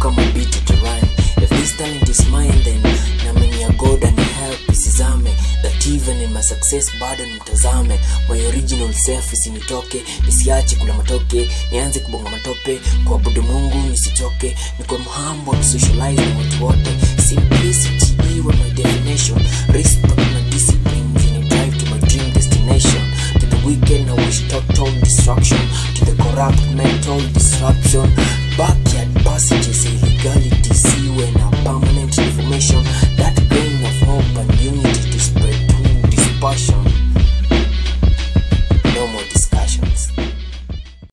kama beat to rhyme if this talent is mine then namenia god and help isizame that even in my success bado nimtazame my original self isinitoke nisiache kula matoke nianze kubonga matope kuabudu mungu nisichoke nikwe mhambo to socialize na watu wote simplicity iwe my definition